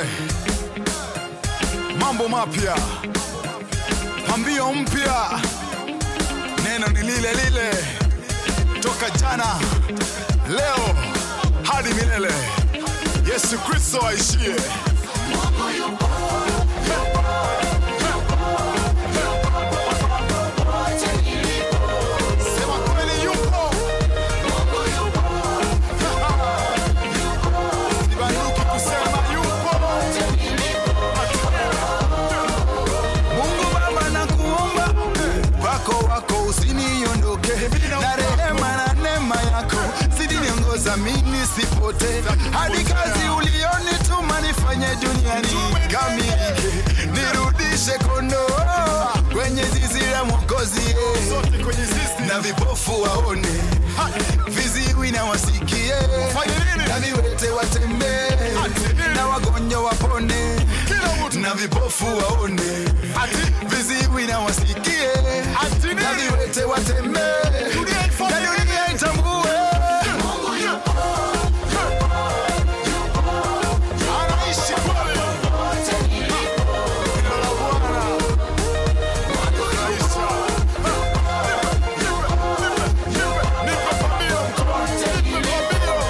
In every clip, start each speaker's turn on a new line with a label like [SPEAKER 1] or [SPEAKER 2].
[SPEAKER 1] mambo mapya, pambio mpya, neno ni lile lile toka jana, leo hadi milele. Yesu Kristo aishie. Sema kweli yupo. Sibanduki kusema yupo. Mungu Baba nakuomba wako wako usiniondoke na rehema na neema yako zidi niongoza mimi sipote hadi kazi ulionituma nifanye duniani kamilike nirudishe kondoo kwenye zizi la Mwokozi eh. na vipofu waone viziwi na wasikie na viwete watembee na wagonjwa wapone na vipofu waone viziwi na wasikie na viwete watembee na dunia itambue anaishi kweli. Jina la Bwana. Maisha. Nipe pambio. Nipe pambio.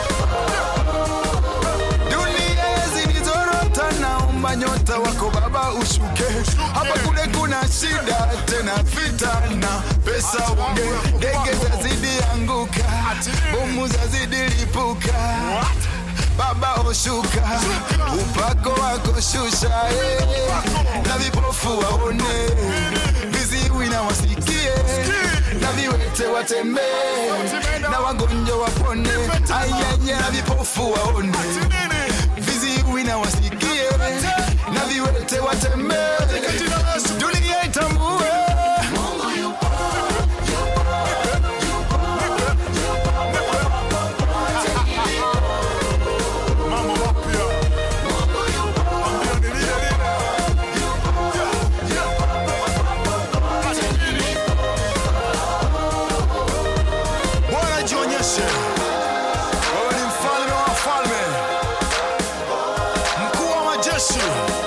[SPEAKER 1] Dunia zilizorota, naomba nyota wako Baba ushuke. Hapa kule kuna shida tena vita na pesa unge, ndege zazidi anguka, bomu zazidi lipuka. Baba oshuka, upako wako shusha, eh. na vipofu waone, viziwi na wasikie, na viwete watembee, na wagonjwa wapone, ayaya, na vipofu waone viziwi na wasikie na viwete watembee, dunia itambue mambo mapya. Ambia ni lile lile. Bwana jionyeshe, wewe ni mfalme wa wafalme, mkuu wa majeshi,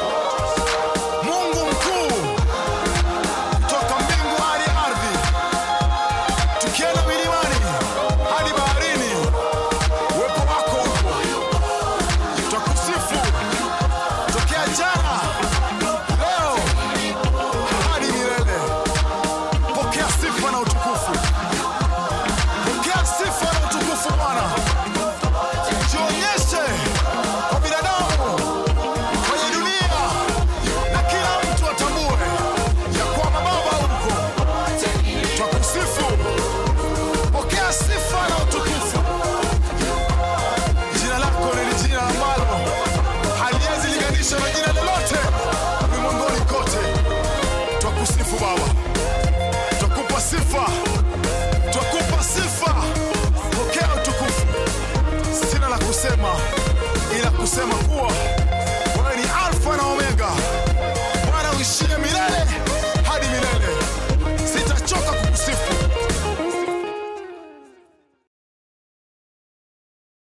[SPEAKER 1] Mungu mkuu, toka mbingu hadi ardhi, tukienda milimani hadi baharini, uwepo wako upo, twakusifu tokea jana, leo hadi milele. Pokea sifa na utukufu, pokea sifa na utukufu Bwana. Jionyeshe kwa binadamu kwenye dunia na kila mtu atambue ya kwamba Baba uko. Twakusifu, pokea sifa na utukufu. Jina lako ni jina ambalo haliwezi linganishwa na jina lolote ulimwenguni kote. Twakusifu Baba, twakupa sifa, twakupa sifa. Pokea utukufu. Sina la kusema ila kusema kuwa